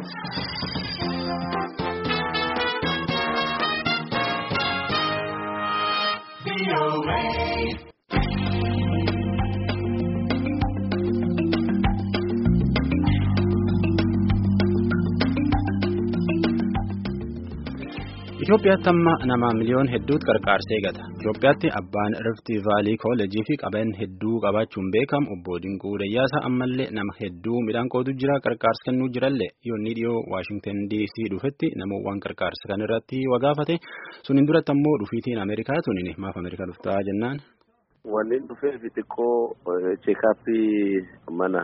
Itoophiyaatti amma nama miliyoon hedduutu qarqaarsee gata. Itoophiyaatti abbaan Rifti Vaalii Kooleejii fi qabeen hedduu qabaachuun beekamu obbo Dinquu Dayyaasaa ammallee nama hedduu midhaan qootu jira qarqaarsa kennuu jirallee yoonni dhiyoo Waashingtan DC dhufetti namoowwan qarqaarsa kan irratti wagaafate suniin duratti ammoo dhufiitiin Ameerikaa tuniin maaf Ameerikaa dhuftaa jennaan. Wanni dhufee fi xiqqoo cheekaappii mana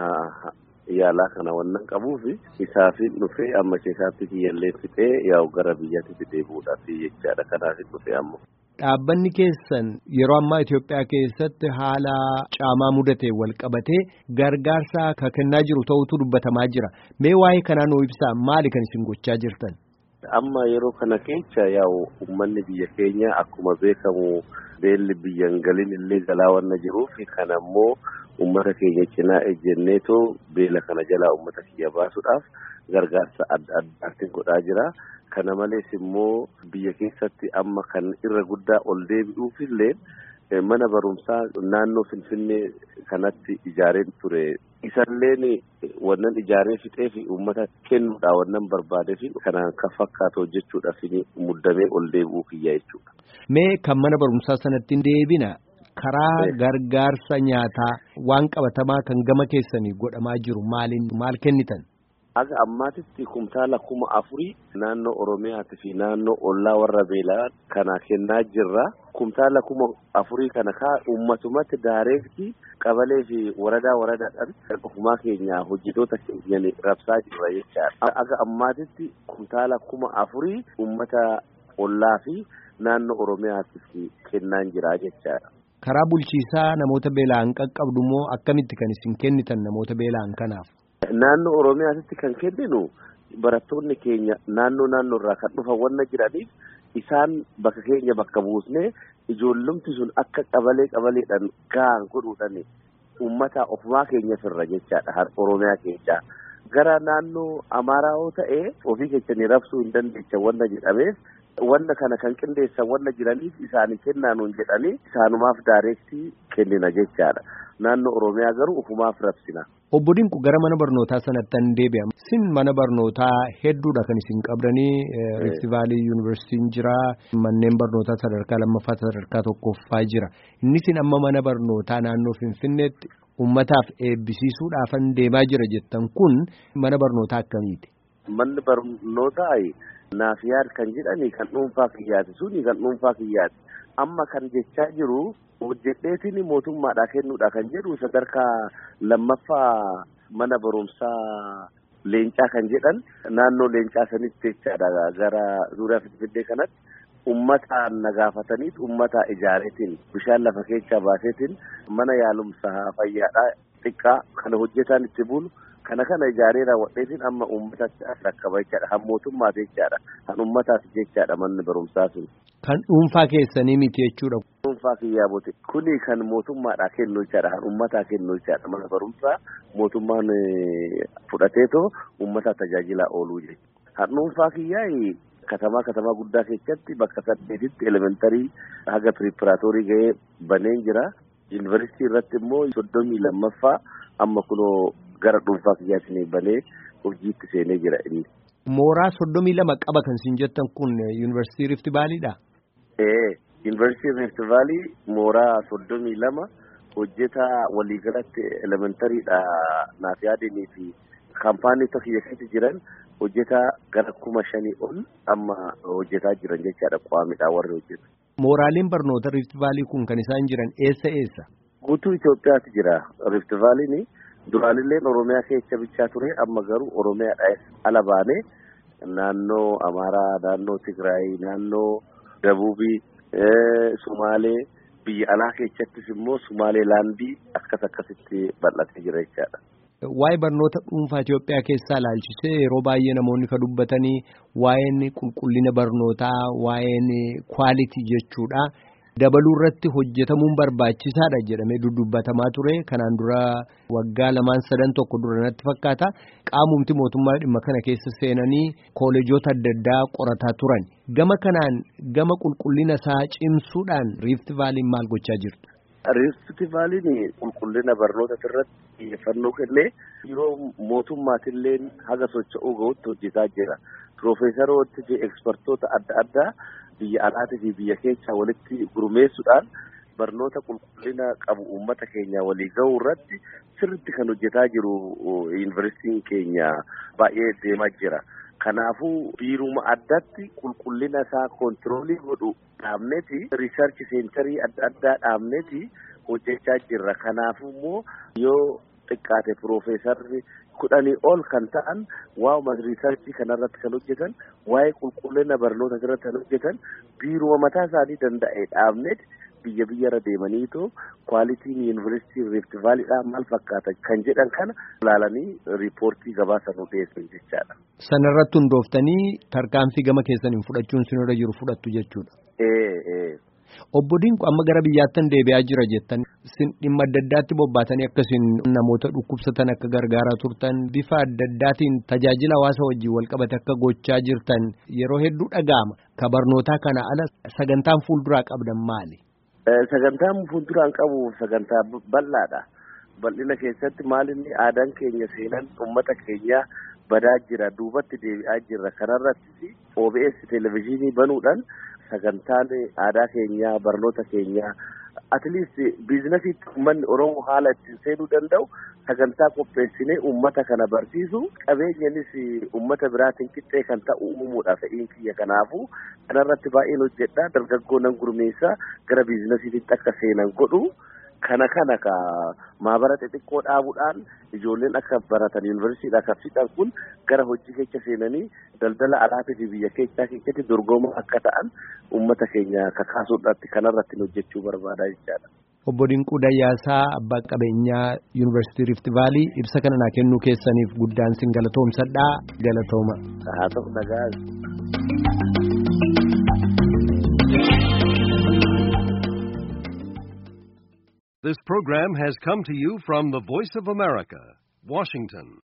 yaalaa kana wannan qabuuf isaafin dhufee amma cheekaappii kiyyallee fixee yaa'u gara biyyaatti fixee bu'uudhaaf jechaadha kanaafin dhufee amma. Dhaabbanni keessan yeroo ammaa Itoophiyaa keessatti haala caamaa mudatee wal qabatee gargaarsa kan kennaa jiru ta'utu dubbatamaa jira. Mee waa'ee kanaa nuu ibsaa maali kan isin gochaa jirtan? Amma yeroo kana keessa yaa'u uummanni biyya keenya akkuma beekamu beelli biyyan galin illee galaa wanna jiruuf kan ammoo uummata keenya cinaa ejjenneetoo beela kana jalaa uummata kiyya baasuudhaaf gargaarsa adda addaatiin godhaa jira. Kana malees immoo biyya keessatti amma kan irra guddaa ol deebi'uuf illee mana barumsaa naannoo Finfinnee kanatti ijaareen ture. Isalleen wannan ijaaree fixee fi uummata kennuudha wannan barbaadee fi kanaan kan fakkaatu hojjechuudhaaf muddamee ol deebi'uu kiyya jechuudha. Mee kan mana barumsaa sanatti deebina karaa gargaarsa nyaataa waan qabatamaa kan gama keessanii godhamaa jiru maaliin maal kennitan? Aga ammaatitti kumtaala kuma afurii naannoo Oromiyaati fi naannoo ollaa warra beelaa kana kennaa jirra. Kumtaala kuma afurii kana kaa uummatumatti daareetti qabalee fi waradaa waradaadhaan ofumaa keenya hojjetoota keenya rabsaa jirra jechaadha. Aga ammaatitti kumtaala kuma afurii uummata ollaa fi naannoo Oromiyaatiif kennaa jira jechaadha. Karaa bulchiisaa namoota beela'an qaqqabdu moo akkamitti kan isin kennitan namoota beela'an kanaaf? Naannoo Oromiyaatti kan kenninu barattoonni keenya naannoo naannoo irraa kan dhufan wanna jiraniif isaan bakka keenya bakka buusnee ijoollumti sun akka qabalee qabaleedhaan gahan godhuudhaan uummata ofumaa keenya firra jechaadha Oromiyaa keessaa. Gara naannoo Amaaraa yoo ta'e ofii keessanii rabsuu hin dandeechan wanna jedhameef wanna kana kan qindeessan wanna jiraniif isaanii kennaanuun jedhanii isaanumaaf daareektii kennina jechaadha. Naannoo Oromiyaa garuu ofumaaf rabsina. Obbo Dinqu gara mana barnootaa sanatti an deebi'a. Isin mana barnootaa hedduudha kan isin qabdanii Rift Vaalii Yuunivarsiitiin jira. Manneen barnootaa sadarkaa lammaffaa sadarkaa tokkoffaa jira. Inni isin amma mana barnootaa naannoo Finfinneetti uummataaf eebbisiisuudhaafan deemaa jira jettan kun mana barnootaa akkamiiti? Manni barnootaa naaf yaad kan jedhani kan dhuunfaa kiyyaati suni kan dhuunfaa kiyyaati. Amma kan jechaa jiru hojjedheetiin mootummaadhaa kennuudha kan jedhu sadarkaa lammaffaa mana barumsaa leencaa kan jedhan naannoo leencaa sanitti jechaadha gara zuuriyaa finfinnee kanatti ummataan nagaafataniit ummata ijaareetiin bishaan lafa keessaa baaseetiin mana yaalumsaa fayyaadhaa xiqqaa kana hojjetaan itti bulu kana kana ijaaree raawwadheetiin amma uummatatti rakkaba jechaadha han mootummaa jechaadha han uummataaf jechaadha manni barumsaa sun. Kan dhuunfaa keessanii miti jechuudha. Dhuunfaa kiyyaa bote kuni kan mootummaadhaa kennu jechaadha kan uummataa kennu jechaadha mana barumsaa mootummaan fudhateetoo uummata tajaajilaa ooluu jechuudha. Kan dhuunfaa kiyyaa katamaa katamaa guddaa keessatti bakka saddeetitti elementarii haga piriipiraatoorii ga'ee baneen jira. Yuunivarsiitii irratti immoo soddomii lammaffaa amma kunoo gara dhuunfaa kiyyaatiin banee hojiitti seenee jira inni. Mooraa soddomii lama qaba kan isin jettan kun yuunivarsiitii Rift Vaaliidha? Ee yuunivarsiitii Rift Vaalii mooraa soddomii lama hojjetaa waliigalatti elementariidha naaf yaadanii fi kaampaanii tokko keessatti jiran hojjetaa gara kuma shanii ol amma hojjetaa jiran jechaadha qaamidha warri hojjetu. Mooraaleen barnoota Rift Vaalii kun kan isaan jiran eessa eessa? Guutuu Itoophiyaatti jira Rift Vaaliin duraanillee Oromiyaa keessa bichaa ture amma garuu Oromiyaadhaa ala baanee naannoo Amaaraa, naannoo Tigraay, naannoo Dabuubii, Sumaalee biyya alaa keessattis immoo Sumaalee laandii akkas akkasitti bal'atee jira jechaadha. Waa'ee barnoota dhuunfaa Itoophiyaa keessaa ilaalchisee yeroo baay'ee namoonni kan dubbatanii waa'een qulqullina barnootaa, waa'een kwaalitii jechuudha. dabaluu irratti hojjetamuun barbaachisaadha jedhamee dudubbatamaa ture kanaan dura waggaa lamaan sadan tokko dura natti fakkaata qaamumti mootummaa dhimma kana keessa seenanii kooleejoota adda addaa qorataa turan gama kanaan gama qulqullina isaa cimsuudhaan riifti vaaliin maal gochaa jirtu. Riifti vaaliin qulqullina barnoota irratti xiyyeeffannoo kennee yeroo mootummaatillee haga socho'uu gahuutti hojjetaa jira. Piroofeesaroota fi ekspertoota adda addaa biyya alaatii fi biyya keessaa walitti gurmeessuudhaan barnoota qulqullina qabu uummata keenya walii gahuu irratti sirriitti kan hojjetaa jiru yuunivarsiitiin keenya baay'ee deemaa jira. Kanaafuu biiruma addatti qulqullina isaa kontiroolii godhu dhaabneeti riisarchi seenterii adda addaa dhaabneeti hojjechaa jirra. Kanaafuu immoo yoo xiqqaate piroofeesarri kudhanii ol kan ta'an waa'uma riisarchii kanarratti kan hojjetan waa'ee qulqullina barnoota irratti kan hojjetan biiruma mataa isaanii danda'e dhaabneeti biyya biyyarra deemaniitoo kwaalitiin yuunivarsiitii riifti vaaliidhaa maal fakkaata kan jedhan kana ilaalanii riipoortii gabaasa nu dhiyeessan jechaadha. Sanarratti hundooftanii tarkaanfii gama keessaniin fudhachuun sinirra jiru fudhattu jechuudha. Obbo Dinqu amma gara biyyaattan deebi'aa jira jettan sin dhimma adda addaatti bobbaatanii akkasiin namoota dhukkubsatan akka gargaaraa turtan bifa adda addaatiin tajaajila hawaasa wajjin walqabate akka gochaa jirtan yeroo hedduu dhaga'ama. Ka barnootaa kana ala sagantaan fuulduraa qabdan maali? Sagantaan fuulduraan qabu sagantaa bal'aadha. Bal'ina keessatti maalinni aadaan keenya seenan uummata keenya badaa jira duubatti deebi'aa jirra kanarratti OBS televezyiinii banuudhaan sagantaan aadaa keenyaa barnoota keenyaa atleast biizinasiitti uummanni oromoo haala ittiin seenuu danda'u sagantaa qopheessinee uummata kana barsiisu qabeenyanis uummata biraatiin qixxee kan ta'u uumuudha fe'iin kiyya kanaafu kanarratti baay'een hojjedha dargaggoo nan gurmeessaa gara biizinasiitti akka seenan godhu kana kana ka maabara xixiqqoo dhaabuudhaan ijoolleen akka baratan yuunivarsiitiidha kan fixan kun gara hojii keessa seenanii daldala alaatii fi biyya keessaa keessatti dorgomaa akka ta'an uummata keenya kakaasuudhaatti kanarratti hojjechuu barbaada jechaadha. Obbo Dinquu Dayyaasaa abbaa qabeenyaa Yuunivarsiitii Rift Vaalii ibsa kana naa kennuu keessaniif guddaan sin galatoomsadhaa galatooma. Haa ta'u nagaa. This program has come to you from the Voice of America, Washington.